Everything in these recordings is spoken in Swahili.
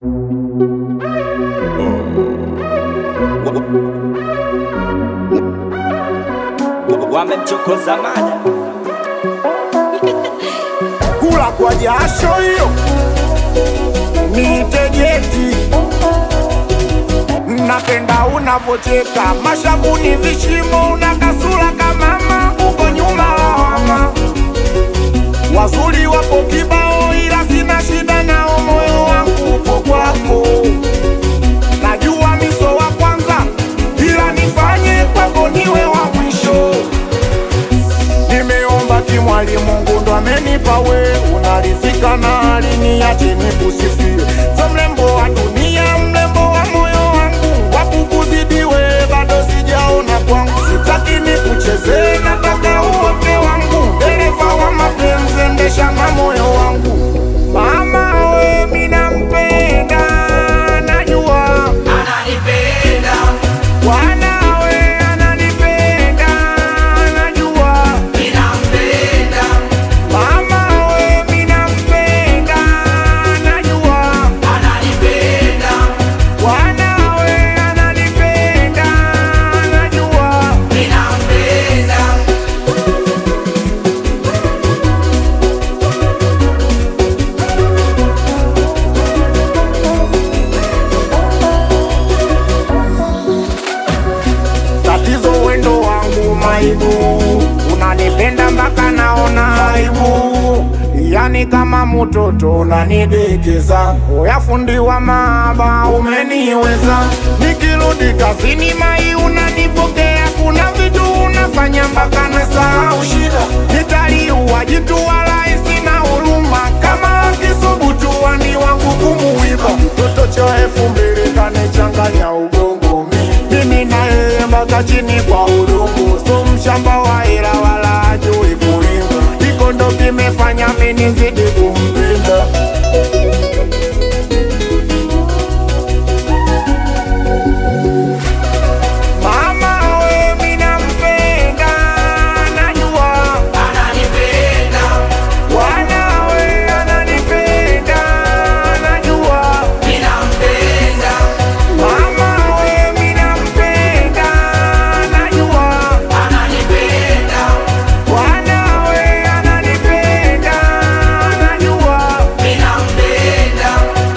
wamemchokoza mada kula kwa jasho hiyo nitegeti napenda unavocheka mashavuni vishimo una kasura kamama uko nyuma lawama wazuri wapo kibao ila sina shida nao moyo wangu upo kwako najua miso wa kwanza ila nifanye kwako niwe wa mwisho nimeomba kimwali Mungu ndo amenipa we, unarizika na aliniache nikusifie. So mrembo wa dunia, mrembo wa moyo wangu, wakukuzidi we bado sijaona kwangu. Sitaki nikuchezee, nataka uote wangu, dereva wa mapenzi, endesha na moyo wangu. Mama we, mina mpenda, najua ananipenda wanawe ananipenda, najua ninampenda Mama we mina mpenda najua ananipenda wanawe ananipenda najua ninampenda tatizo wendo wangu maibu unanipenda mpaka naona aibu yani kama mtoto unanidekeza oya fundi wa maaba umeniweza nikirudi kazini mai unanipokea kuna vitu unafanya mpaka nasahau shida nitaliua jitu wala sina huruma kama akisubutu wani wangu kumuiba mtoto cha elfu mbili kanichanganya ugongo mi mimi na yeye mpaka chini kwa udongo so mshamba wa hela wala ajui kulima iko ndo kimefanya mimi nizidi kumpenda mama we mina mpenda najua ananipenda wanawe ananipenda najua ninampenda mama we mina mpenda najua ananipenda wanawe ananipenda najua ninampenda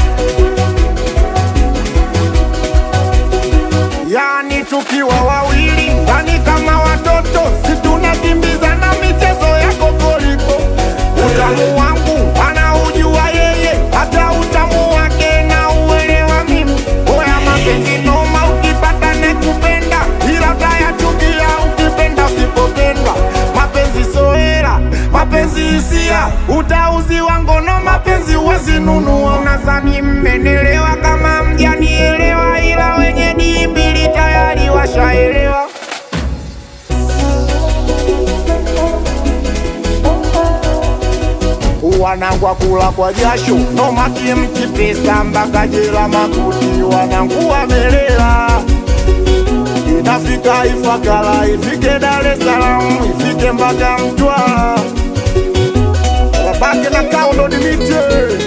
yani tukiwa wawili ndani kama watoto situnakimbizana michezo ya kokoliko utamu wangu anaujua yeye hata utamu wake na uelewa mimi oya mapenzi noma ukipata nekupenda ila utayachukia ukipenda usipopendwa mapenzi soera mapenzi hisia utauziwa ngono mapenzi huwezinunua unazani mmenelewa kama mjanielewa ila wenye dii mbili tayari washaelewa wanangwa kula kwa jasho nomaki mkipesa mpaka jela makuti wanangu wamelela inafika Ifakara ifike Dar es Salaam ifike mpaka Mtwara wabaki na kaundo dimite